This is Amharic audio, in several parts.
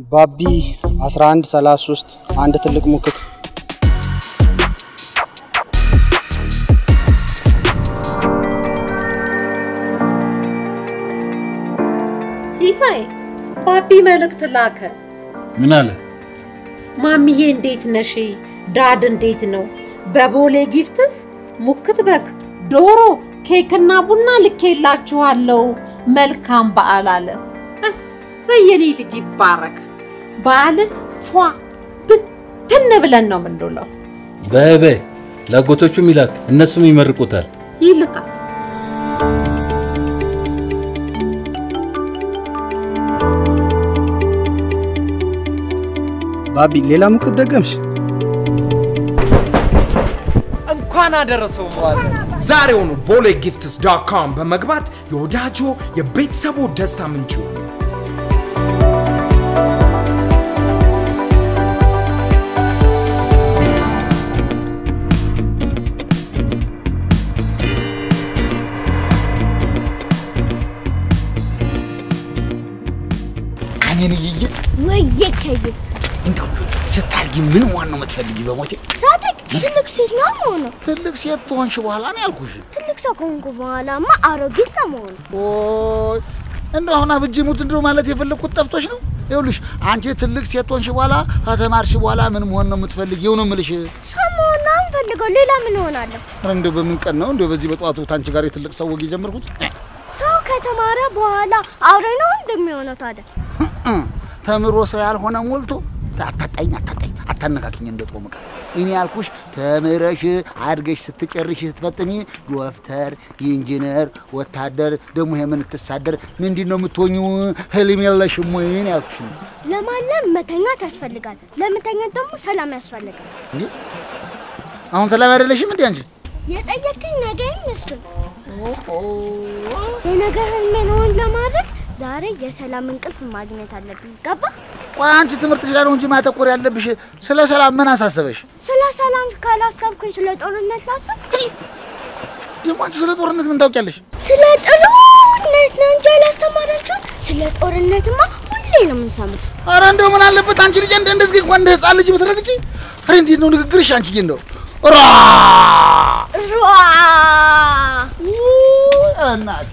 ባቢ 1133 አንድ ትልቅ ሙክት ሲሳይ ባቢ መልእክት ላከ። ምን አለ? ማሚዬ እንዴት ነሽ? ዳድ እንዴት ነው? በቦሌ ጊፍትስ ሙክት በግ፣ ዶሮ፣ ኬክና ቡና ልኬላችኋለሁ። መልካም በዓል አለ። እሰይ የኔ ልጅ ይባረክ። በዓልን ፏ ብትን ብለን ነው የምንውለው። በይ በይ ለአጎቶቹም ይላክ፣ እነሱም ይመርቁታል። ይልቃል። ባቢ ሌላ ሙክት ደገምሽ? እንኳን አደረሰው መዋዘ ዛሬውኑ ቦሌ ጊፍትስ ዶት ኮም በመግባት የወዳጆ የቤተሰቡ ደስታ ምንጭ ይሁኑ። አሜን እይዬ ወየ ከየ እንደው ስታርጊ ምን መሆን ነው የምትፈልጊ? በሞቴ ሳድግ ትልቅ ሴት ነው መሆኑ። ትልቅ ሴት ትሆንሽ በኋላ ነው ያልኩሽ። ትልቅ ሰው ከሆንኩ በኋላማ አሮጊት ነው መሆኑ። ኦይ እንደው አሁን አብጄ ሙት እንደው ማለት የፈለግኩት ጠፍቶሽ ነው። ይኸውልሽ አንቺ ትልቅ ሴት ትሆንሽ በኋላ ከተማርሽ በኋላ ምን መሆን ነው የምትፈልጊው ነው የምልሽ። ሰው መሆን ነው የምፈልገው። ሌላ ምን እሆናለሁ? ኧረ እንደው በምን ቀን ነው እንደው በዚህ በጠዋቱ ታንቺ ጋር የትልቅ ሰው ወግ የጀመርኩት? ሰው ከተማረ በኋላ አውሬ ነው እንደሚሆነው ታዲያ። ተምሮ ሰው ያልሆነ ሞልቶ አታጣኝ አታጣኝ አታነካኪኝ እንደ ጦም ዕቃ። እኔ ያልኩሽ ተምረሽ አድገሽ ስትጨርሽ ስትፈጥሚ ዶክተር፣ ኢንጂነር፣ ወታደር ደግሞ የምንትሳደር ምንድን ነው የምትሆኚው? ህልም የለሽም ወይ ነው ያልኩሽ። ለማለም መተኛት ያስፈልጋል። ለመተኛት ደግሞ ሰላም ያስፈልጋል። እንዴ አሁን ሰላም አይደለሽም እንዴ አንቺ? የጠየቅኝ ነገ ይመስል የነገ ህልሜን እውን ለማድረግ ዛሬ የሰላም እንቅልፍ ማግኘት አለብኝ። ገባ? ቆይ አንቺ ትምህርትሽ ላይ ነው እንጂ ማተኮር ያለብሽ። ስለ ሰላም ምን አሳሰበሽ? ስለ ሰላም ካላሰብኩኝ ስለ ጦርነት ላስብ። ደግሞ አንቺ ስለ ጦርነት ምን ታውቂያለሽ? ስለ ጦርነት ነው እንጂ ያላስተማራችሁት። ስለ ጦርነትማ ሁሌ ነው የምንሰማው። አረ እንደው ምን አለበት አንቺ ልጅ እንደ እንደዚህ እንኳን እንደ ህፃን ልጅ ብትረግጪ። አረ እንዴት ነው ንግግርሽ አንቺዬ? እንደው ራ ሯ እናቴ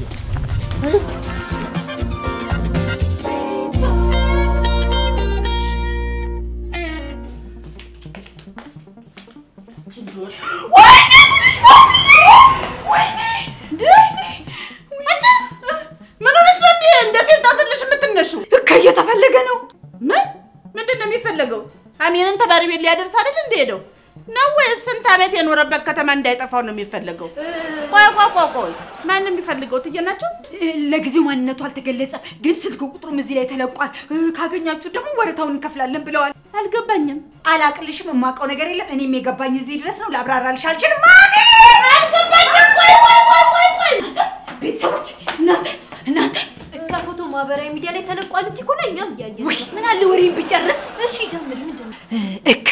ምን ሆነሽ ነው እንዴ እንደ ፌንት አስልሽ የምትነሺው? እከ እየተፈለገ ነው። ምን ምንድን ነው የሚፈለገው? አሜንን ተማሪ ቤት ሊያደርስ አይደል እንደ ሄደው ነው ወይስ ስንት ዓመት የኖረበት ከተማ እንዳይጠፋው ነው የሚፈለገው? ቆይ ቆይ ቆይ ቆይ ማን ነው የሚፈልገው? እትዬ ናቸው? ለጊዜው ማንነቱ አልተገለጸም፣ ግን ስልክ ቁጥሩም እዚህ ላይ ተለቋል። እ፣ ካገኛችሁ ደግሞ ወረታውን እንከፍላለን ብለዋል። አልገባኝም። አላቅልሽም፣ የማውቀው ነገር የለም። እኔም የገባኝ እዚህ ድረስ ነው። ላብራራልሽ አልችልም። ማሚ አልገባኝም። ቆይ ቆይ ቆይ ቆይ ቆይ ቤተሰቦች፣ እናንተ እናንተ ከፎቶ ማህበራዊ ሚዲያ ላይ ተለቋል እንጂ እኮ ነው እኛም እያየን ውይ ምን አለ ወሬን ብጨርስ። እሺ ጀምሪ ምንድን ነው እከ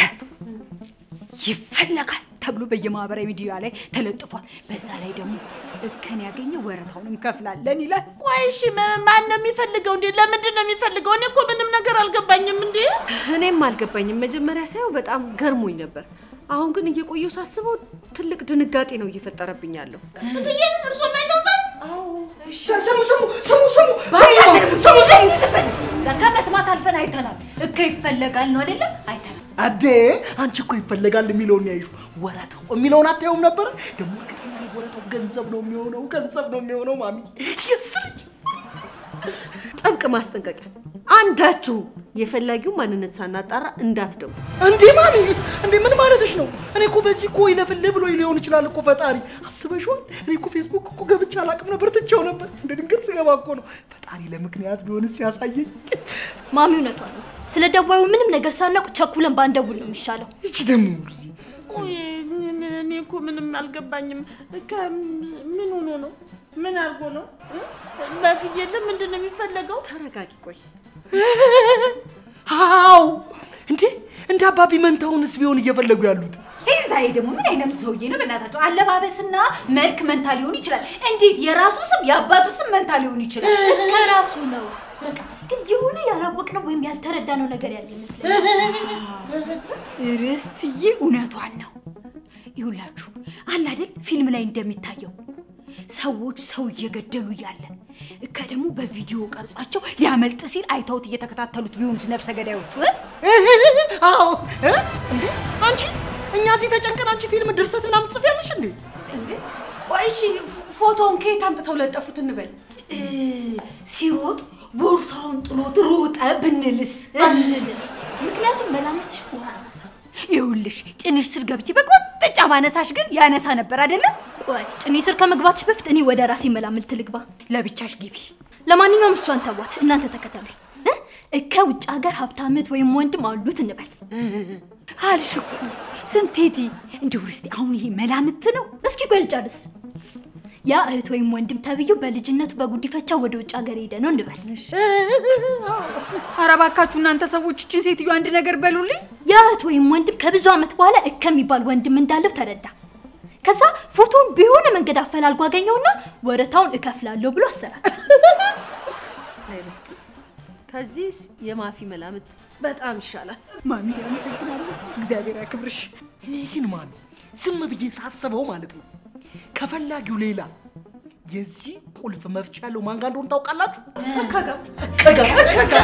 ይፈለጋል ተብሎ በየማህበራዊ ሚዲያ ላይ ተለጥፏል። በዛ ላይ ደግሞ እከን ያገኘ ወረታውን እንከፍላለን ይላል። ቆይ እሺ ማ- ማን ነው የሚፈልገው እንዴ? ለምንድን ነው የሚፈልገው? እኔ እኮ ምንም ነገር አልገባኝም እንዴ። እኔም አልገባኝም። መጀመሪያ ሳየው በጣም ገርሞኝ ነበር። አሁን ግን እየቆየሁ ሳስበው ትልቅ ድንጋጤ ነው እየፈጠረብኝ ያለው። እትዬ እርሶ ማይተውታል? ስሙ ስሙ ስሙ ስሙ ስሙ ዘካ መስማት አልፈን አይተናል። እከ ይፈለጋል ነው አይደለም? አይተናል። አዴ አንቺ እኮ ይፈለጋል የሚለውን ያይሹ ወረታው የሚለውን አታየውም ነበር? ደግሞ እርግጠኛ ነኝ ወረታው ገንዘብ ነው የሚሆነው፣ ገንዘብ ነው የሚሆነው። ማሚ ይስልኝ ጥብቅ ማስጠንቀቂያ፣ አንዳችሁ የፈላጊው ማንነት ሳናጣራ እንዳትደውሉ። እንዴ ማሚ እንዴ ምን ማለትሽ ነው? እኔ እኮ በዚህ እኮ ይለፍልህ ብሎ ሊሆን ይችላል እኮ ፈጣሪ አስበሽዋል? እኔ እኮ ፌስቡክ እኮ ገብቼ አላቅም ነበር ትቼው ነበር። እንደ ድንገት ስገባ እኮ ነው ፈጣሪ ለምክንያት ቢሆንስ ያሳየኝ። ማሚ እውነቷን ነው። ስለ ደዋዩ ምንም ነገር ሳናውቅ ቸኩለን ባንደውል ነው የሚሻለው። ይቺ ደግሞ ቆይ እኔ እኔ እኮ ምንም አልገባኝም። ከ- ምን ሆኖ ነው? ምን አድርጎ ነው? እ? በፍየል ምንድን ነው የሚፈለገው? ተረጋጊ። ቆይ አዎ እንዴ እንደ አባቢ መንታውንስ ቢሆን እየፈለጉ ያሉት ዛሬ ደግሞ ምን አይነቱ ሰውዬ ነው? በእናታቸው አለባበስና መልክ መንታ ሊሆን ይችላል። እንዴት የራሱ ስም የአባቱ ስም መንታ ሊሆን ይችላል? ከራሱ ነው። በቃ ግን የሆነ ያላወቅነው ወይም ያልተረዳነው ነገር ያለ ይመስለኛል። ርስትዬ እውነቷን ነው። ይሁላችሁ አለ አይደል ፊልም ላይ እንደሚታየው ሰዎች ሰው እየገደሉ እያለ እከ ደግሞ በቪዲዮ ቀርጿቸው ሊያመልጥ ሲል አይተውት እየተከታተሉት ቢሆኑስ ነፍሰ ገዳዮቹ እ? አዎ እ? እንዴ አንቺ እኛ እዚህ ተጨንቀን አንቺ ፊልም ድርሰት ምናምን ትጽፊያለሽ እንዴ? እንዴ ቆይ እሺ ፎ- ፎቶውን ከየት አምጥተው ለጠፉት እንበል እ፣ ሲሮጥ ቦርሳውን ጥሎት ሮጠ ብንልስ እ? አንልም። ምክንያቱም መላምትሽ ውሃ ናሳ። ይኸውልሽ ጭንሽ ስር ገብቼ በቆጥጫ ማነሳሽ ግን ያነሳ ነበር አይደለም? ቆይ ጭኔ ስር ከመግባትሽ በፊት እኔ ወደ ራሴ መላምልት ልግባ። ለብቻሽ ግቢ። ለማንኛውም እሷን ተዋት፣ እናንተ ተከተሉኝ። እ? እከ ውጭ ሀገር ሀብታም እህት ወይም ወንድም አሉት እንበል። አልሽ እኮ ስንቴቲ። እንዲሁ እስቲ አሁን ይሄ መላምት ነው? እስኪ ቆይ ልጨርስ። ያ እህት ወይም ወንድም ተብዬው በልጅነቱ በጉዲፈቻ ወደ ውጭ ሀገር ሄደ ነው እንበል። ኧረ እባካችሁ እናንተ ሰዎች እችን ሴትዮ አንድ ነገር በሉልኝ። ያ እህት ወይም ወንድም ከብዙ ዓመት በኋላ እከ የሚባል ወንድም እንዳለው ተረዳ። ከዛ ፎቶውን በሆነ መንገድ አፈላልጎ አገኘውና ወረታውን እከፍላለሁ ብሎ አሰራት። ከዚህስ የማፊ መላምት በጣም ይሻላል። ማሚ አመሰግናለሁ። እግዚአብሔር ያክብርሽ። እኔ ግን ማሚ ዝም ብዬ ሳስበው ማለት ነው ከፈላጊው ሌላ የዚህ ቁልፍ መፍቻ ያለው ማን ጋር እንደሆነ ታውቃላችሁ? ከጋ ከጋ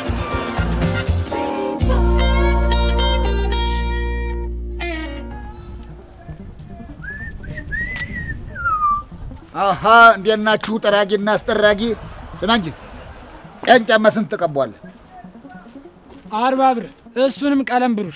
አሀ እንዴት ናችሁ? ጠራጊና አስጠራጊ። ስማ እንጂ ቀን ጫማ ስንት ተቀቧል? አርባ ብር እሱንም ቀለም ብሩሽ።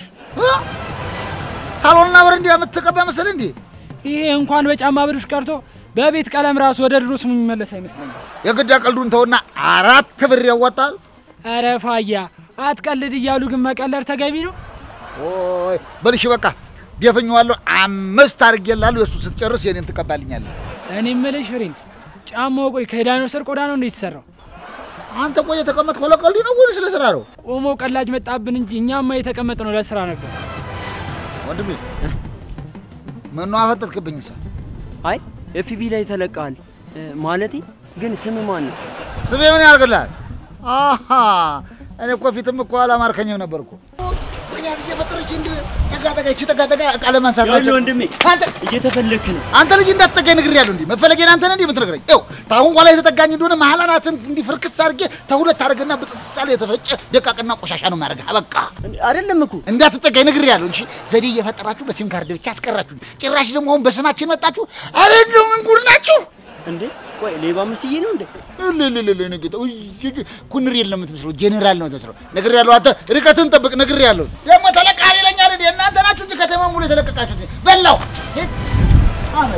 ሳሎንና በረንዳ የምትቀባ መሰል እንዴ? ይሄ እንኳን በጫማ ብሩሽ ቀርቶ በቤት ቀለም ራሱ ወደ ድሮ ስሙ የሚመለስ አይመስለኝም። የግድ ቀልዱን ተውና አራት ብር ያወጣል። ኧረ ፋያ አትቀልድ እያሉ ግን መቀለድ ተገቢ ነው። ኦይ በልሽ በቃ ደፍኜዋለሁ። አምስት አድርጌልሃለሁ። የእሱ ስትጨርስ የኔን ትቀባልኛለህ። እኔ የምልሽ ፍሬንድ ጫማው ቆይ ከዳይኖሰር ቆዳ ነው እንዴ የተሰራው? አንተ ቆይ የተቀመጥከው ለቀልድ ነው ወይስ ለስራ ነው? ቆሞ ቀላጅ መጣብን እንጂ እኛማ የተቀመጥነው ለስራ ነበር። ወንድሜ ምነው አፈጠጥክብኝ? ሳ አይ ኤፍቢ ላይ ተለቀሃል እ፣ ማለቴ ግን ስም ማን ነው? ስሜ ምን ያደርግልሃል? አሀ እኔ እኮ ፊትም እኮ አላማርከኝም ነበር እኮ ምክንያት እየፈጠረች እንዲ ተጋጠጋች ተጋጠጋ ቃለ ማንሳት ይኸውልህ ወንድሜ አንተ እየተፈለክ ነው። አንተ ልጅ እንዳትጠጋኝ ነግሬሃለሁ። እንዲህ መፈለጌን አንተ ነህ እንዲህ የምትነግረኝ? ይኸው ታሁን ኋላ የተጠጋኝ እንደሆነ መሀል አናትን እንዲህ ፍርክስ አድርጌ ተሁለት አድርገና በጥስሳሌ የተፈጨ ደቃቅና ቆሻሻ ነው የሚያደርግህ። በቃ አይደለም እኮ እንዳትጠጋኝ ነግሬሃለሁ። እሺ ዘዴ እየፈጠራችሁ በሲም ካርድ ብቻ አስቀራችሁ። ጭራሽ ደግሞ አሁን በስማችን መጣችሁ። አረ እንደው ምን ጉድ ናችሁ! እንዴ ቆይ ሌባ ምስዬ ነው እንዴ? እልልልል ንግጥ ኩንሪል ነው የምትመስለው፣ ጄኔራል ነው የምትመስለው። ነግሬሃለሁ። አንተ ርቀትን ጠብቅ። ነግሬሃለሁ። ደግሞ ተለቃሪ ይለኛል እንዴ? እናንተ ናችሁ እንጂ ከተማ ሙሉ የተለቀቃችሁት። በላው ሂድ። አመድ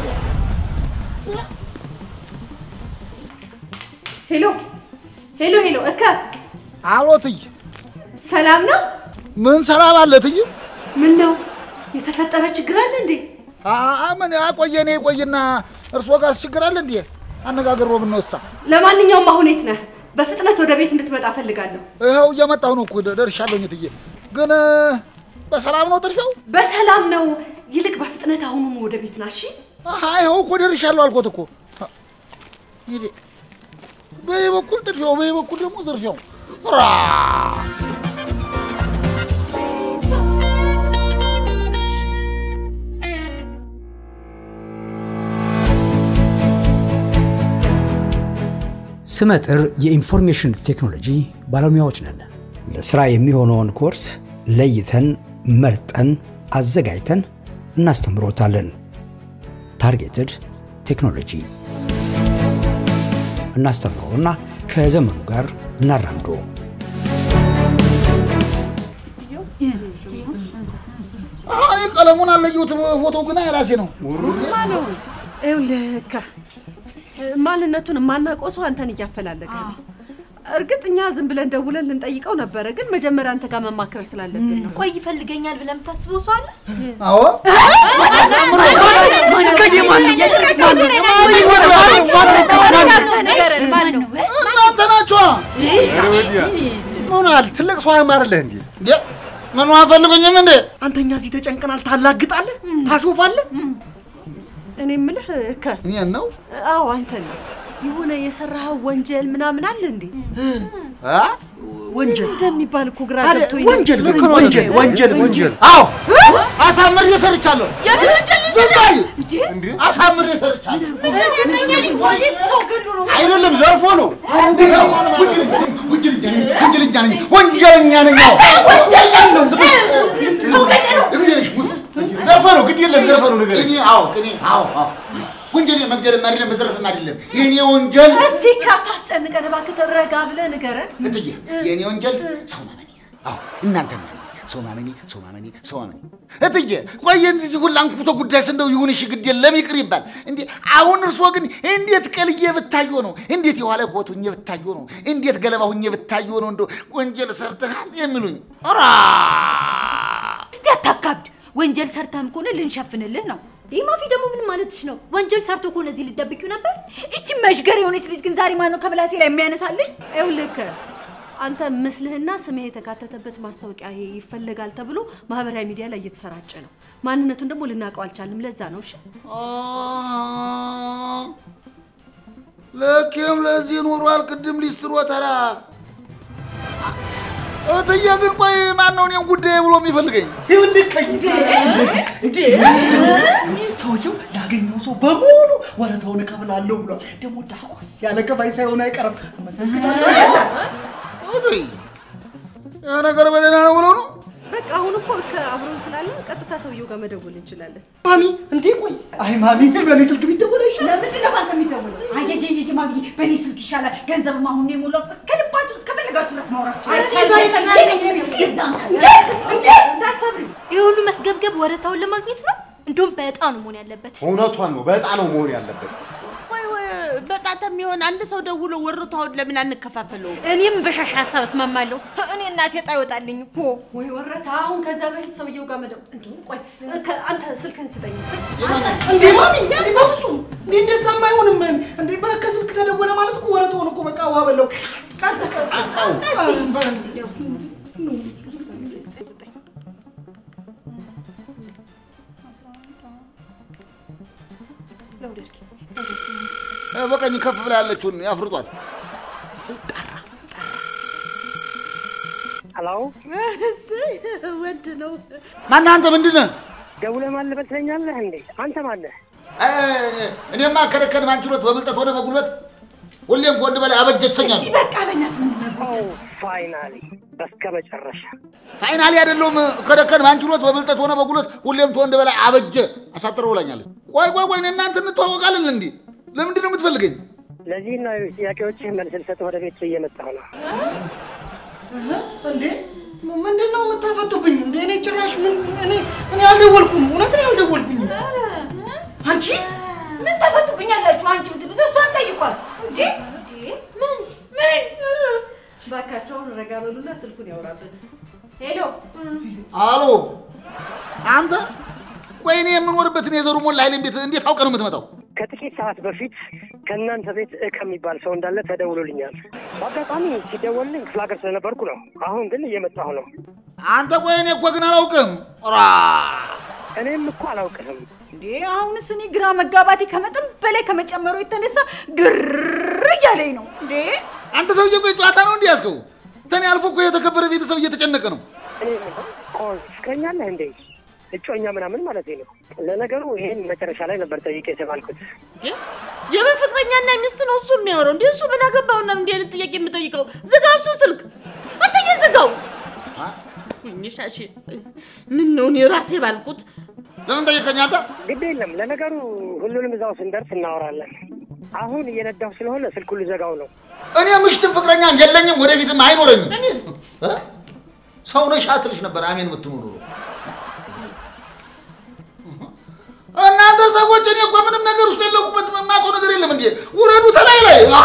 ሄሎ ሄሎ ሄሎ፣ እከ አሎ ትይ፣ ሰላም ነው? ምን ሰላም አለ ትይ? ምን ነው የተፈጠረ ችግር አለ እንዴ? አ- ምን አቆየ እኔ ቆይና እርስዎ ጋር ችግር አለ እንዴ? አነጋገር ነው ብንወሳ። ለማንኛውም አሁን የት ነህ? በፍጥነት ወደ ቤት እንድትመጣ ፈልጋለሁ። ይኸው እየመጣሁ ነው እኮ ደርሻለሁኝ ትዬ። ግን በሰላም ነው ጥርሻው? በሰላም ነው። ይልቅ በፍጥነት አሁኑኑ ወደ ቤት ና እሺ? አሃ ይኸው እኮ ደርሻለሁ አልኮት እኮ። ሂድ። በዚህ በኩል ጥድፊያው፣ በዚህ በኩል ደግሞ ዝርፊያው። ራ ስመጥር የኢንፎርሜሽን ቴክኖሎጂ ባለሙያዎች ነን። ለስራ የሚሆነውን ኮርስ ለይተን መርጠን አዘጋጅተን እናስተምሮታለን። ታርጌትድ ቴክኖሎጂ እናስተምሮና ከዘመኑ ጋር እናራምዶ። እኔ ቀለሙን አለየሁትም፣ ፎቶው ግን የራሴ ነው። ይኸውልህ እከ ማንነቱን የማናውቀው ሰው አንተን እያፈላለገ ነው። እርግጥ እኛ ዝም ብለን ደውለን ልንጠይቀው ነበረ፣ ግን መጀመሪያ አንተ ጋር መማከር ስላለብን ነው። ቆይ ይፈልገኛል ብለህ የምታስበው ሰው አለ? አዎ እናንተ ናችኋ። ሆናል ትልቅ ሰው አያማርልህ እንዴ? እንዴ ምኑ አፈልጉኝም እንዴ? አንተኛ እዚህ ተጨንቀናል፣ ታላግጣለህ፣ ታሾፋለህ። እኔ የምልህ እከ እኔን ነው አዎ አንተን ነው። የሆነ የሰራኸው ወንጀል ምናምን አለ እንዴ? አ? ወንጀል እንደሚባል እኮ ግራ አረ፣ ገብቶኝ ነው። ወንጀል ልክ ነው። ወንጀል ወንጀል ወንጀል አዎ አሳምሬ ሰርቻለሁ። ዝም በል እንዴ! አሳምሬ ሰርቻለሁ። አይደለም ዘርፎ ነው። ወንጀለኛ ነኝ፣ ወንጀለኛ ነኝ፣ ወንጀለኛ ነኝ። አዎ ዘርፈ ነው ግድ የለም ዘርፈ ነው ነገር እኔ አዎ እኔ አዎ አዎ ወንጀል መግደልም አይደለም መዘረፍም አይደለም የኔ ወንጀል እስቲ ካታስጨንቀን እባክህ ተረጋ ብለህ ንገረን። እትዬ የኔ ወንጀል ሰው ማመኔ አዎ እናንተ ማመኔ ሰው ማመኔ ሰው ማመኔ ሰው ማመኔ እትዬ ቆየ እንደዚህ ሁላ አንኩቶ ጉዳይ ስንደው ይሁን እሺ ግድ የለም ይቅር ይባል እንዴ አሁን እርሶ ግን እንዴት ቀልዬ ብታዮ ነው እንዴት የኋላ ኮት ሁኜ ብታዮ ነው እንዴት ገለባ ሁኜ ብታዮ ነው እንደው ወንጀል ሰርተሃል የሚሉኝ ራ እስቲ አታካብድ። ወንጀል ሰርተህም ከሆነ ልንሸፍንልህ ነው። ይህ ማፊ ደግሞ ምን ማለትሽ ነው? ወንጀል ሰርቶ ከሆነ እዚህ ልደብቂው ነበር? እቺ መሽገር የሆነች ልጅ ግን ዛሬ ማነው ከምላሴ ላይ የሚያነሳልኝ? ይኸውልህ አንተ ምስልህና ስምህ የተካተተበት ማስታወቂያ ይሄ ይፈለጋል ተብሎ ማህበራዊ ሚዲያ ላይ እየተሰራጨ ነው። ማንነቱን ደግሞ ልናውቀው አልቻልንም። ለዛ ነው። እሺ ለኬም ለዚህ ኑሯል ቅድም ሊስትሮ ተራ እትዬ ግን ቆይ ማን ነው እኔም ጉዳይ ብሎ የሚፈልገኝ ይኸውልህ ቀይ እንዴ ሰውየው ያገኘው ሰው በሙሉ ወረታውን እከፍላለሁ ብሏል። ደግሞ ዳቆስ ያለ ከፋይ ሳይሆን አይቀርም። አመሰግናለሁ። እትዬ ያ ነገር በደህና ነው ብሎ ነው በቃ አሁን እኮ ከአብሮን ስላለ ቀጥታ ሰውየው ጋር መደወል እንችላለን። ማሚ እንዴ ቆይ አይ ማሚ በእኔ ስልክ ቢደወል አይሻልም? ለምንድን ነው ባንተ የሚደውለው? አየየየ ማሚ በእኔ ስልክ ይሻላል። ገንዘብም አሁን ነው የሞላው። እስከ ልባችሁ እስከፈለጋችሁ ድረስ ማውራት ይህ ሁሉ መስገብገብ ወረታውን ለማግኘት ነው? እንደውም በጣም ነው መሆን ያለበት። እውነቷን ነው። በጣም ነው መሆን ያለበት። ወይ ወይ በጣም የሚሆን አንድ ሰው ደውሎ ወሮታውን ለምን አንከፋፈለውም? እኔም በሻሻ ሀሳብ እስማማለሁ። እኔ እናቴ ዕጣ ይወጣልኝ እኮ ወይ ወረታ፣ አሁን ከዛ በፊት ሰውየው ጋር መደወል እንዲሁም ቆይ ከ- አንተ ስልክህን ስጠኝ። ስልክ እንዴ ማሚ እንዴ በፍጹም እንዴ እንደዛማ አይሆንም። እንዴ በ- ከስልክ ተደወለ ማለት እኮ ወረታውን እኮ በቃ ውሃ በለው። ቀጥ ቀጥ እ፣ በቀኝ ከፍ ብላ ያለችውን ያፍርጧት። ሄሎ ወድ ነው። ማነህ አንተ? ምንድን ነህ? ደውለህ ማን ልበል ትለኛለህ እንዴ? አንተ ማነህ? እ፣ እኔማ ከደከን ማንችሎት በብልጠት ሆነ በጉልበት ሁሌም ከወንድ በላይ አበጀ ትሰኛለህ። በቃ በእናትህ ፋይናሊ በስከ መጨረሻ ፋይናሊ አይደለሁም። ከደከን ማንችሎት በብልጠት ሆነ በጉልበት ሁሌም ከወንድ በላይ አበጀ አሳጥረው ብላኛለች። ቆይ ቆይ ቆይ፣ እኔ እናንተ እንተዋወቃለን እንዴ? ለምንድን ነው የምትፈልገኝ? ለዚህ ነው ጥያቄዎችህ መልስ ልሰጥህ ወደ ቤት እየመጣሁ ነው። እንዴ ምንድን ነው የምታፈጡብኝ? እንዴ እኔ ጭራሽ ምን እኔ እኔ አልደወልኩም። እውነት እኔ አልደወልኩኝ። አንቺ ምን ተፈቱብኛላችሁ? አንቺ ብትሉት እሷን ጠይቋት እንዴ ምን ምን እባካችሁ አሁን ረጋ በሉና ስልኩን ያወራበት። ሄሎ አሎ አንተ፣ ቆይ እኔ የምኖርበትን የዘሩ ሞላ ኃይሌን ቤት እንዴት አውቀህ ነው የምትመጣው? ከጥቂት ሰዓት በፊት ከእናንተ ቤት እ ከሚባል ሰው እንዳለ ተደውሎልኛል። በአጋጣሚ ሲደወልልኝ ክፍለ ሀገር ስለነበርኩ ነው። አሁን ግን እየመጣሁ ነው። አንተ ቆይ እኔ እኮ ግን አላውቅም። ራ እኔም እኮ አላውቅህም። እንዴ አሁንስ እኔ ግራ መጋባቴ ከመጠን በላይ ከመጨመሩ የተነሳ ግር እያለኝ ነው እንዴ አንተ ሰውዬ ቆይ ጨዋታ ነው እንዲህ ያዝከው? ተኔ አልፎ እኮ የተከበረ ቤተሰብ እየተጨነቀ ነው። እኔ ቆይ ፍቅረኛለህ እንዴ? እጮኛ ምናምን ማለት ነው። ለነገሩ ይሄን መጨረሻ ላይ ነበር ጠይቄ የተባልኩት። የምን ፍቅረኛና ሚስት ነው እሱ የሚያወራው? እንዴ እሱ ምን አገባውና እንዲህ አይነት ጥያቄ የምጠይቀው? ዝጋው እሱ ስልክ አንተዬ ዝጋው። ሻሽ ምን ነው እኔ ራሴ ባልኩት ለምን ጠየቀኝ አንተ? ግድ የለም ለነገሩ ሁሉንም እዛው ስንደርስ እናወራለን። አሁን እየነዳሁ ስለሆነ ስልኩን ልዘጋው ነው። እኔ ምሽትም ፍቅረኛም የለኝም ወደፊትም አይኖረኝም። እኔስ እ? ሰው ነሽ አትልሽ ነበር አሜን የምትኖሩ እናንተ ሰዎች እኔ እኮ ምንም ነገር ውስጥ የለኩበት የማውቀው ነገር የለም እንዴ ውረዱ ተላይ ላይ አ!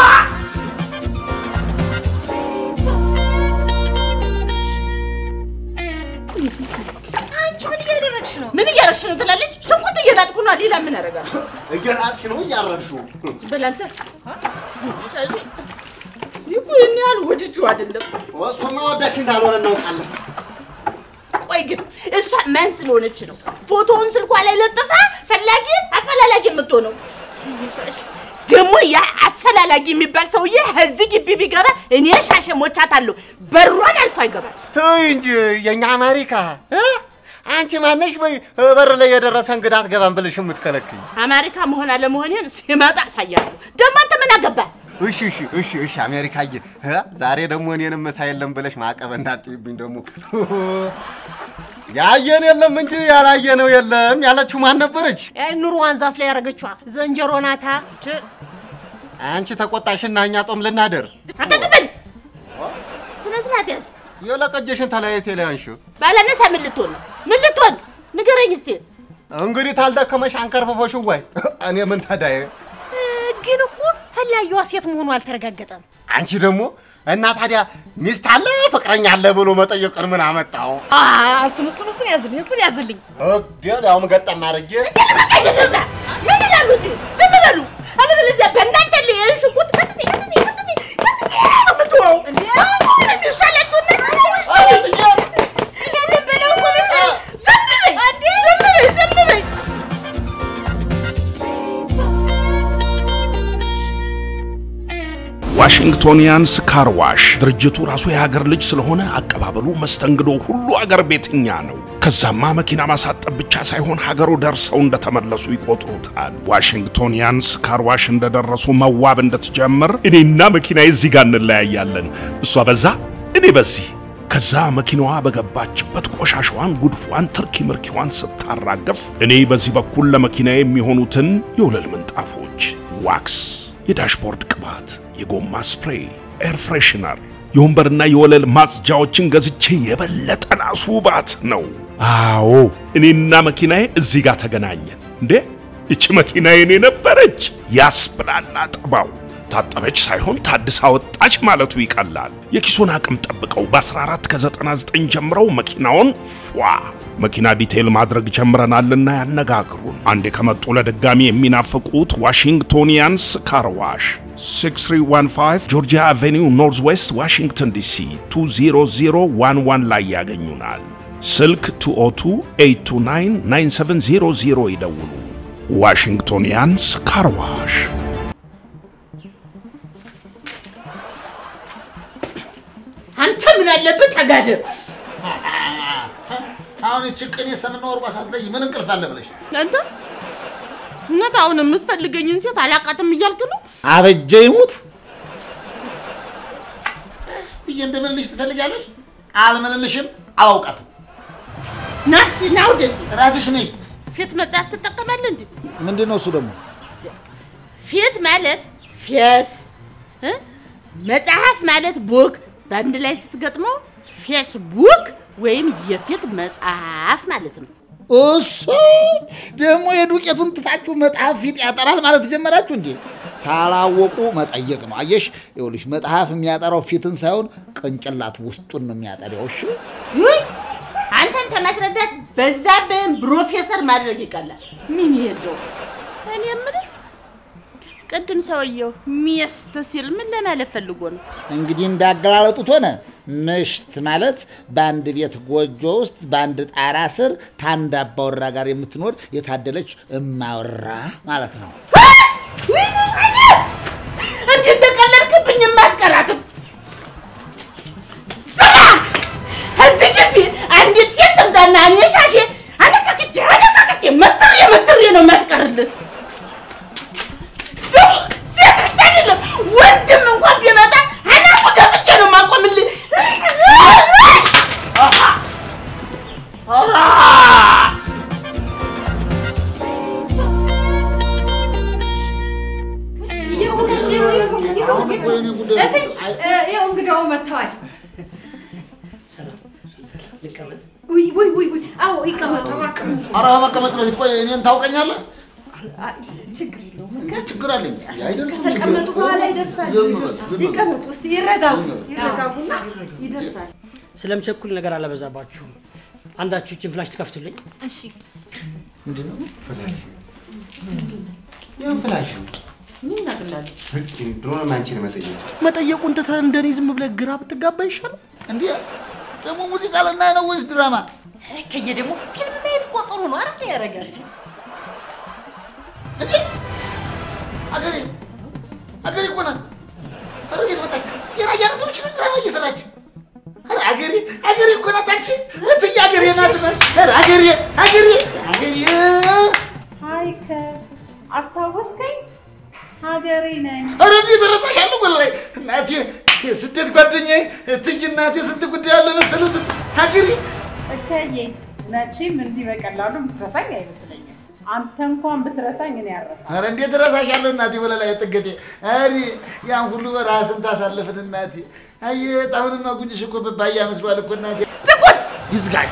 አንቺ ምን እያደረግሽ ነው? ምን እያደረግሽ ነው ትላለች። ሽንኩርት እየላጥኩ ነው። ሌላ ምን አደርጋለሁ? እየናጥሽ ነው እያረርሽው። በል አንተ ሻሽ ይኩ ይህን ያህል ወድጄው አይደለም። እሱማ ወዳሽ እንዳልሆነ እናውቃለን። ቆይ ግን እሷ ማን ስለሆነች ነው ፎቶውን ስልኳ ላይ ለጥፋ ፈላጊ አፈላላጊ የምትሆነው? ደግሞ ያ አፈላላጊ የሚባል ሰውዬ እዚህ ግቢ ቢገባ እኔ ሻሸ ሞቻታለሁ። በሯን አልፎ አይገባት። ተይ እንጂ የኛ አሜሪካ እ? አንቺ ማነሽ በይ በር ላይ የደረሰ እንግዳ አትገባም ብለሽ የምትከለክኝ? አሜሪካ መሆን አለመሆኔን ሲመጣ አሳያለሁ። ደግሞ አንተ ምን አገባህ? እሺ እሺ እሺ እሺ አሜሪካዬ እ? ዛሬ ደግሞ እኔንም ምሳ የለም ብለሽ ማዕቀብ እንዳትይብኝ ደግሞ ያየን የለም እንጂ ያላየነው የለም ያለችው ማን ነበረች? ኑሮዋን ዛፍ ላይ ያደረገችዋ ዘንጀሮ ናታ። አንቺ ተቆጣሽና እኛ ጦም ልናደር አንተ ዝም በል። ስነ ስርዓት ያዝ። የለቀጀሽን ተለያየት ላይ አንሺው። ባላነሳ ምን ልትሆን ነው? ምን ልትሆን ንገረኝ እስቲ። እንግዲህ ታልደከመሽ አንከርፍፎሽ ወይ እኔ ምን ተዳየ? ግን እኮ ፈላጊዋ ሴት መሆኑ አልተረጋገጠም። አንቺ ደግሞ እና ታዲያ ሚስት አለ ፍቅረኛ አለ ብሎ መጠየቅን ምን አመጣው? እሱን እሱን እሱን ያዝልኝ እሱን ያዝልኝ። እግዴ ያውም ገጠም አድርጌ ምን ይላሉ እዚህ? ዝም በሉ። አለበለዚያ በእናንተ ላይ ይህን ሽንኩርት ከትፌ ከትፌ ከትፌ ከትፌ ነው የምትወው። እንዴ አሁን የሚሻላችሁ እናንተ ውስጥ ይሄንን በለው እኮ መሰለኝ። ዝም በይ ዝም በይ ዝም በይ። ዋሽንግቶኒያንስ ካር ዋሽ ድርጅቱ ራሱ የሀገር ልጅ ስለሆነ አቀባበሉ፣ መስተንግዶ ሁሉ አገር ቤትኛ ነው። ከዛማ መኪና ማሳጠብ ብቻ ሳይሆን ሀገሩ ደርሰው እንደተመለሱ ይቆጥሩታል። ዋሽንግቶኒያንስ ካር ዋሽ እንደደረሱ መዋብ እንድትጀምር እኔና መኪና እዚህ ጋር እንለያያለን። እሷ በዛ እኔ በዚህ ከዛ መኪናዋ በገባችበት ቆሻሻዋን፣ ጉድፏን፣ ትርኪ ምርኪዋን ስታራገፍ እኔ በዚህ በኩል ለመኪና የሚሆኑትን የወለል ምንጣፎች፣ ዋክስ፣ የዳሽቦርድ ቅባት፣ የጎማ ስፕሬይ፣ ኤር ፍሬሽነር፣ የወንበርና የወለል ማጽጃዎችን ገዝቼ የበለጠ ላስውባት ነው። አዎ እኔና መኪናዬ እዚህ ጋር ተገናኘን። እንዴ ይቺ መኪና የኔ ነበረች ያስብላል አጠባው። ታጠበች ሳይሆን ታድሳ ወጣች ማለቱ ይቀላል። የኪሶን አቅም ጠብቀው በ14 ከ99 ጀምረው መኪናውን ፏ መኪና ዲቴይል ማድረግ ጀምረናልና ያነጋግሩን። አንዴ ከመጡ ለድጋሚ የሚናፍቁት ዋሽንግቶኒያንስ ካርዋሽ 6315 ጆርጂያ አቬኒው ኖርዝ ዌስት ዋሽንግተን ዲሲ 20011 ላይ ያገኙናል። ስልክ 202 829 9700 ይደውሉ። ዋሽንግቶኒያንስ ካርዋሽ አንተ ምን አለበት ተጋደም። አሁን እቺ ቅኔ ሰምና ወርቋ ሳትለይ ምን እንቅልፍ አለ ብለሽ አንተ እውነት አሁን የምትፈልገኝን ሴት አላቃትም እያልክ ነው? አበጀ ይሙት ብዬ እንደምልልሽ ትፈልጊያለሽ? አልምልልሽም፣ አላውቃትም። ና እስኪ ና ወደዚህ። ራስሽ ነይ። ፊት መጽሐፍ ትጠቀማለህ እንዴ? ምንድን ነው እሱ ደግሞ? ፊት ማለት ፌስ እ? መጽሐፍ ማለት ቡክ በአንድ ላይ ስትገጥመው ፌስቡክ ወይም የፊት መጽሐፍ ማለት ነው። እሱ ደግሞ የዱቄቱን ትታችሁ መጽሐፍ ፊት ያጠራል ማለት ጀመራችሁ እንዴ? ካላወቁ መጠየቅ ነው። አየሽ፣ ይኸውልሽ መጽሐፍ የሚያጠራው ፊትን ሳይሆን ቅንጭላት ውስጡን ነው የሚያጠራው። እሺ ውይ አንተን ከማስረዳት በዛብህን ፕሮፌሰር ማድረግ ይቀላል። ምን ይሄደው እኔ የምልህ ቅድም ሰውየው ሚስት ሲል ምን ለማለት ፈልጎ ነው? እንግዲህ እንዳገላለጡት ሆነ ምሽት ማለት በአንድ ቤት ጎጆ ውስጥ በአንድ ጣራ ስር ከአንድ አባወራ ጋር የምትኖር የታደለች እማወራ ማለት ነው። እንዲህ እንደቀለድክብኝ የማትቀራትም ስማ፣ እዚህ ግቢ አንዲት ሴት ትምጣና እኔ ሻሼ አነቃቅቼ አነቃቅቼ መትሬ መትሬ ነው የሚያስቀርልን። ደግሞ ሴት ብቻ አይደለም ወንድም እንኳን ቢመጣ አናቱ ደፍቼ ነው የማቆምልህ። ኧረ! ይኸው እንግዳው መጥተዋል። ውይ ውይ ውይ ውይ! አዎ ይቀመጡ፣ ይቀመጡ። ኧረ መቀመጥ በፊት ቆይ እኔን ታውቀኛለህ? ችግር የለውም። ችግር አለኝ አይደለም? ከተቀመጡ በኋላ ይደርሳል። ዝም በል፣ ይደርሳል። ዝም በል። ይቀመጡ እስቲ ይረጋጉ፣ ዝም በል። ይረጋጉና ይደርሳል። ስለምቸኩል ነገር አላበዛባችሁም። አንዳችሁ ይህችን ፍላሽ ትከፍቱልኝ። እሺ። ምንድን ነው ፍላሽ? ይህን ፍላሽ ነው ምን እናግላለን? ድሮንም አንቺን መጠየቅ መጠየቁን ትተህ እንደኔ ዝም ብለህ ግራ ብትጋባ ይሻላል። እንዲህ ደግሞ ሙዚቃ ልናይ ነው ወይስ ድራማ? ከየ ደግሞ ፊልም ማየት እኮ ጥሩ ነው አይደል? ያደርጋል። አገሬ አገሬ እኮ ናት። ኧረ ቤት መጣች። ዜና እያነበበች ነው ድራማ እየሰራች። ኧረ አገሬ አገሬ እኮ ናት አንቺ እትዬ አገሬ ናት። ኧረ አገሬ አገሬ አገሬ ሀይከ አስታወስከኝ? ሀገሬ ነኝ። ኧረ እንዴት እረሳሻለሁ ወላሂ እናቴ የስደት ጓደኛዬ እትዬ እናቴ ስንት ጉዳይ አለ መሰሉት ሀገሬ እከዬ መቼም እንዲህ በቀላሉ የምትረሳኝ አይመስለኝም። አንተ እንኳን ብትረሳኝ እኔ ያረሳ ኧረ እንዴት እረሳሻለሁ እናቴ ወለላይ ጥገቴ ኧረ ያን ሁሉ በረሃ ስንት አሳለፍን እናቴ አየህ አሁንማ ጉንጭሽ እኮ በባያ መስሏል እኮ እናቴ ዝጉት ይዝጋኝ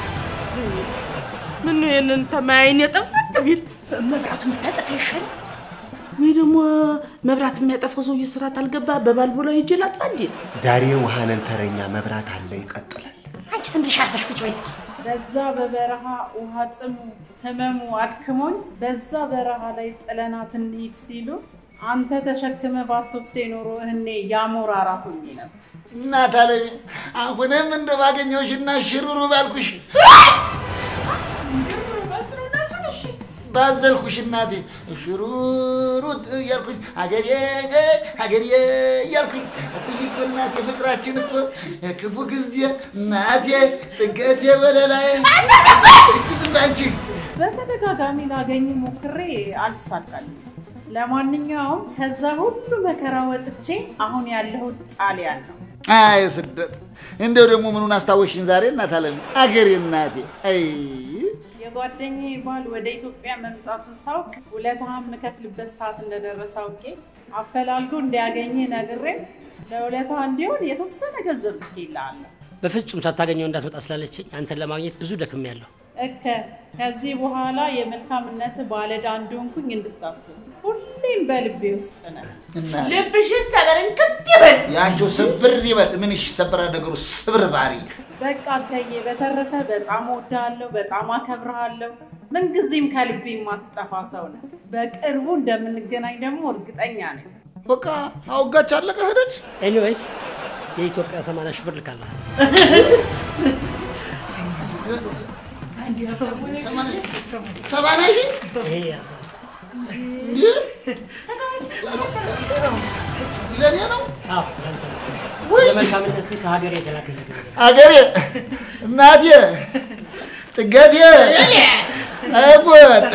ምን ይሄንን ተማያይን የጠፈት ቢል መብራቱን ብታጠፋ ይሻል። ወይ ደግሞ መብራት የሚያጠፋው ሰውዬ ስራት አልገባ በባልቦላ ሂጅ ላጥፋ እንዴ? ዛሬ ውሃነን ተረኛ መብራት አለ ይቀጥላል። አንቺ ዝም ብለሽ አርፈሽ ቁጭ በይ እስኪ። በዛ በበረሃ ውሃ ጥሙ ህመሙ አድክሞኝ በዛ በረሃ ላይ ጥለናት እንሂድ ሲሉ አንተ ተሸክመ ባትወስደ ኖሮ እኔ ያሞራ አራት ሆኜ ነበር። እናት አለሜ አሁንም እንደ ባገኘሁሽና ሽሩሩ ባልኩሽ ባዘልኩሽ እናቴ ሽሩሩ እያልኩኝ ሀገሬ ሀገሬ እያልኩኝ እትዬ እኮ እናቴ ፍቅራችን እኮ ክፉ ጊዜ እናቴ ጥገቴ ወለላይ እቺ ዝም በይ አንቺ በተደጋጋሚ ላገኝ ሞክሬ አልተሳካልኝ። ለማንኛውም ከዛ ሁሉ መከራ ወጥቼ አሁን ያለሁት ጣሊያን ነው። አይ ስደት እንደው ደግሞ ምኑን አስታወሽኝ ዛሬ እናት አለሜ አገሬ እናቴ አይ የጓደኛዬ ባል ወደ ኢትዮጵያ መምጣቱን ሳውቅ ውለታህን የምከፍልበት ሰዓት እንደደረሰ አውቄ አፈላልጎ እንዲያገኘ ነግሬ ለውለታህ እንዲሆን የተወሰነ ገንዘብ ልኬልሃለሁ። በፍጹም ሳታገኘው እንዳትመጣ ስላለችኝ አንተን ለማግኘት ብዙ ደክሜያለሁ። እከ ከዚህ በኋላ የመልካምነት ባለዕዳ እንደሆንኩኝ እንድታስብ ሁሌም በልቤ ውስጥ ነህ። ልብሽን ሰበርን ክት ይበል። የአንቺው ስብር ይበል። ምን ይሰበራል ነገሩ? ስብር ባሪ በቃ እከዬ፣ በተረፈ በጣም እወድሃለሁ፣ በጣም አከብርሃለሁ። ምንጊዜም ከልቤ የማትጠፋ ሰው ነህ። በቅርቡ እንደምንገናኝ ደግሞ እርግጠኛ ነኝ። በቃ አውጋች አለቀ ሄደች። ኤኒዌይስ የኢትዮጵያ ሰማንያ ሺህ ብር ልካለሁ። ሰማንያ ሺህ ይሄ እንዴ? ለእኔ ነው አዎ፣ ለአንተ ነው። ለመልካምነት ከሀገሬ የተላከልኝ አገሬ እናቴ ጥገቴ አይጎድ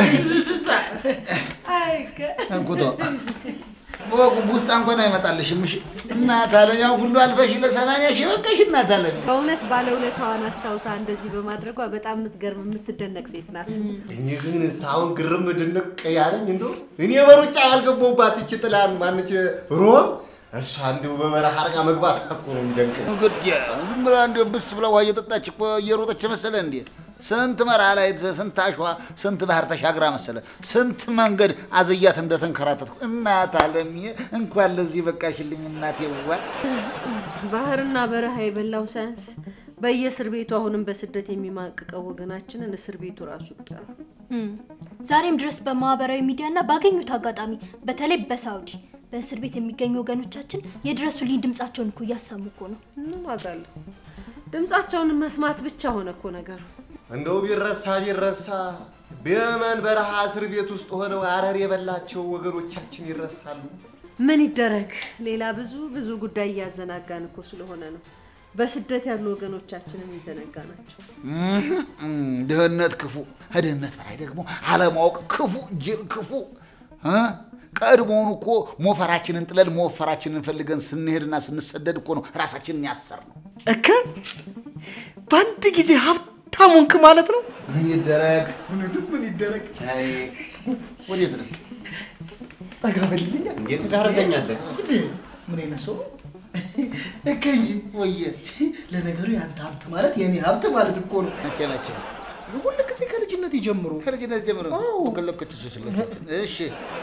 እንኩቶ በወጉ ውስጥ እንኳን አይመጣልሽም። እሺ እናት አለም ያው ሁሉ አልፈሽ ለሰማንያ ሺህ በቃሽ እናት አለም በእውነት ባለውለታዋን አስታውሳ እንደዚህ በማድረጓ በጣም የምትገርም የምትደነቅ ሴት ናት። እኔ ግን አሁን ግርም ድንቅ ያለኝ እንደው እኔ በሩጫ ያልገባሁባት እቺ ጥላን ማነች ሮም እሷ እንዲሁ በበረሃ አድርጋ መግባት እኮ ነው የሚደንቀኝ። ግድ ዝም ብላ እንዲያው ብስ ብላ ውሃ እየጠጣች እኮ እየሮጠች መሰለ እንዴ? ስንት መርሃ ላይ ስንት አሸዋ ስንት ባህር ተሻግራ መሰለ ስንት መንገድ አዝያት እንደተንከራተትኩ እናት አለምዬ እንኳን ለዚህ በቃሽልኝ እናቴ ዋ ባህርና በረሃ የበላው ሳያንስ በየእስር ቤቱ አሁንም በስደት የሚማቅቀው ወገናችንን እስር ቤቱ ራሱ ይጠራል። እም፣ ዛሬም ድረስ በማህበራዊ ሚዲያና ባገኙት አጋጣሚ በተለይ በሳውዲ በእስር ቤት የሚገኙ ወገኖቻችን የድረሱልኝ ድምጻቸውን እኮ እያሰሙ እኮ ነው። ምን ዋጋ አለው? ድምጻቸውን መስማት ብቻ ሆነ እኮ ነገሩ። እንደው ቢረሳ ቢረሳ በየመን በረሃ እስር ቤት ውስጥ ሆነው አረር የበላቸው ወገኖቻችን ይረሳሉ። ምን ይደረግ፣ ሌላ ብዙ ብዙ ጉዳይ እያዘናጋን እኮ ስለሆነ ነው በስደት ያሉ ወገኖቻችንን ይዘነጋ ናቸው። ድህነት ክፉ፣ ከድህነት በላይ ደግሞ አለማወቅ ክፉ፣ ጅል ክፉ እ? ቀድሞውኑ እኮ ሞፈራችንን ጥለን መወፈራችንን ፈልገን ስንሄድና ስንሰደድ እኮ ነው ራሳችንን ያሰር ነው። እከ በአንድ ጊዜ ሀብታም ሆንክ ማለት ነው። ምን ይደረግ? እውነትም ምን ይደረግ? አይ ወዴት ነው? ጠጋ በልልኛ። እንዴት ታደርገኛለህ? ምን አይነት ሰው ነው? እከይ ወየ ለነገሩ የአንተ ሀብት ማለት የኔ ሀብት ማለት እኮ ነው። መቼ መቼ ሁል ጊዜ ከልጅነት ጀምሮ ከልጅነት ጀምሮ ወገለኮች ስለቻችን እሺ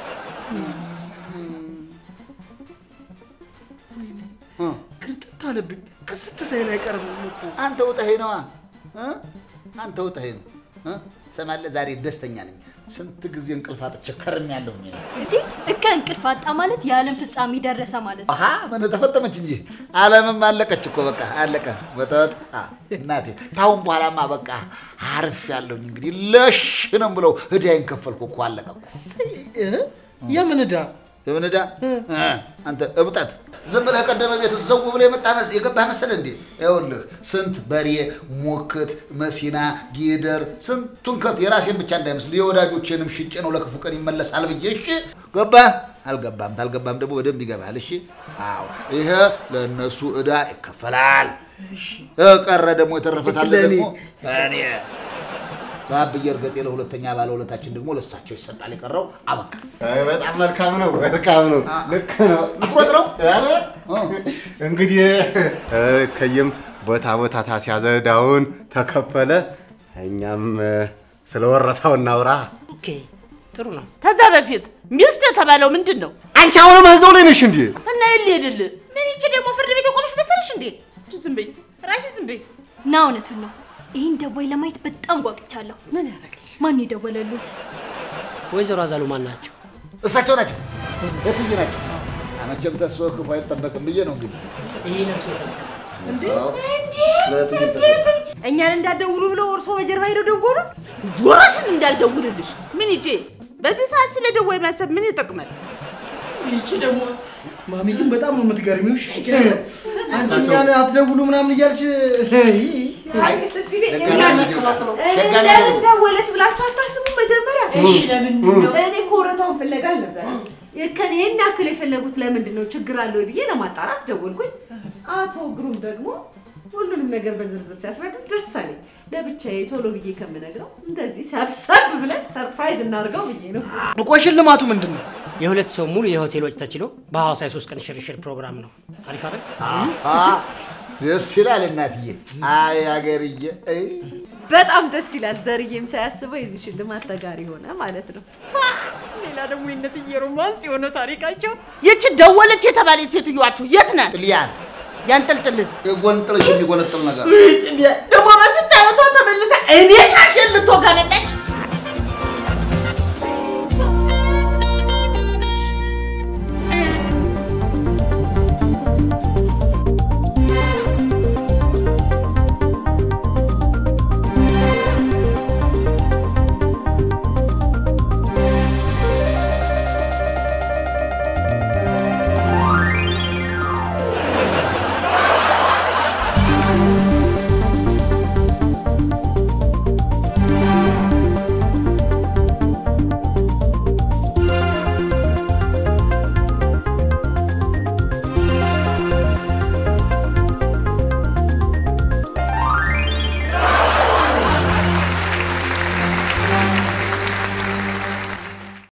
ቅርጥት አለብኝ። ክስት ሳይል አይቀርም እኮ አንተ ውጠኸኝ ነዋ እ? አንተ ውጠኸኝ ነው እ? ትሰማለህ? ዛሬ ደስተኛ ነኝ። ስንት ጊዜ እንቅልፍ አጥቼ ከርሜያለሁ። እኔ እንዴ እከ እንቅልፍ አጣ ማለት የዓለም ፍጻሜ ደረሰ ማለት ነው። አሀ ምን ተፈጠመች እንጂ ዓለምም አለቀች እኮ በቃ አለቀ። በተወጥ እናቴ ታሁን በኋላማ በቃ አርፍ ያለሁኝ እንግዲህ ለሽ ነው ብለው እዳይን ከፈልኩ እኮ አለቀ እኮ። የምን ዕዳ? የምን ዕዳ አንተ እብጠት ዝም ብለህ ቀደመ ቤት ዘው ብለህ የመጣ መስ- የገባህ መሰለህ እንዴ? ይኸውልህ ስንት በሬ፣ ሙክት፣ መሲና፣ ጊደር ስንቱን ከብት የራሴን ብቻ እንዳይመስል የወዳጆቼንም ሽጬ ነው ለክፉ ቀን ይመለሳል ብዬ እሺ። ገባህ? አልገባም። ታልገባም ደግሞ በደንብ ይገባል። እሺ። አዎ፣ ይሄ ለእነሱ ዕዳ ይከፈላል። ቀረ ደግሞ የተረፈታለ ለእኔ? ደግሞ እኔ በአብዬ እርገጤ ለሁለተኛ ባለውለታችን ደግሞ ለሳቸው ይሰጣል። የቀረው አበቃ። አይ፣ በጣም መልካም ነው፣ መልካም ነው። ልክ ነው። ልትሮጥ ነው? ኧረ፣ እንግዲህ እ፣ ከየም ቦታ ቦታ ታስያዘ ዕዳውን ተከፈለ። እኛም እ፣ ስለ ወረታው እናውራ። ኦኬ ጥሩ ነው። ከዛ በፊት ሚስት የተባለው ምንድን ነው? አንቺ አሁንም እዛው ላይ ነሽ እንዴ? እና የት ልሄድልህ? ምን ይቺ ደግሞ ፍርድ ቤት የቆመሽ መሰለሽ እንዴ? ዝም በይ ራሽ ዝም በይ። ና እውነቱን ነው። ይህን ደዋይ ለማየት በጣም ጓጉቻለሁ። ምን ያደረግልሽ? ማን የደወለሉት? ወይዘሮ አዛሉ ማን ናቸው? እሳቸው ናቸው። የትዬ ናቸው። መቼም ተስፋ ክፉ አይጠበቅም ብዬ ነው እንግዲህ ይህ ነሱ እኛን እንዳትደውሉ ብለው እርሶ በጀርባ ሄደው ደወሉ። ጆሮሽን እንዳልደውልልሽ። ምን ይቼ በዚህ ሰዓት ስለ ደዋይ ማሰብ ምን ይጠቅማል? ይቺ ደግሞ ማሚ ግን በጣም ነው የምትገርሚው። እሺ አንቺ እኛን አትደውሉ ምናምን እያልሽ ለምን ደወለች ብላችሁ አታስቡ። መጀመሪያ እሺ፣ ለምንድን ነው እኔ እኮ ወረታውን ፍለጋ አልነበረ ከኔ ይህን ያክል የፈለጉት ለምንድን ነው ችግር አለ ወይ ብዬ ለማጣራት ደወልኩኝ። አቶ ግሩም ደግሞ ሁሉንም ነገር በዝርዝር ሲያስረዱት ደስ አለኝ። ለብቻዬ ቶሎ ብዬ ከምነግረው እንደዚህ ሰብሰብ ብለን ሰርፕራይዝ እናድርገው ብዬ ነው። ቆይ ሽልማቱ ምንድን ነው? የሁለት ሰው ሙሉ የሆቴል ወጪ ተችሎ በሐዋሳ የሶስት ቀን ሽርሽር ፕሮግራም ነው። አሪፍ አይደል? አ፣ ደስ ይላል እናትዬ። አይ አገርዬ፣ አይ በጣም ደስ ይላል። ዘርዬም ሳያስበው የዚህ ሽልማት ተጋሪ ሆነ ማለት ነው። ሌላ ደግሞ የእነትዬ ሮማንስ የሆነ ታሪካቸው ይቺ ደወለች የተባለች ሴትዮዋችሁ የት ናት? ጥልያን ያንጠልጥልህ ጎንጥልሽ የሚጎነጥል ነገር ደግሞ በስታየቷ ተመልሳ እኔ ሻሽን ልትወጋ መጣች።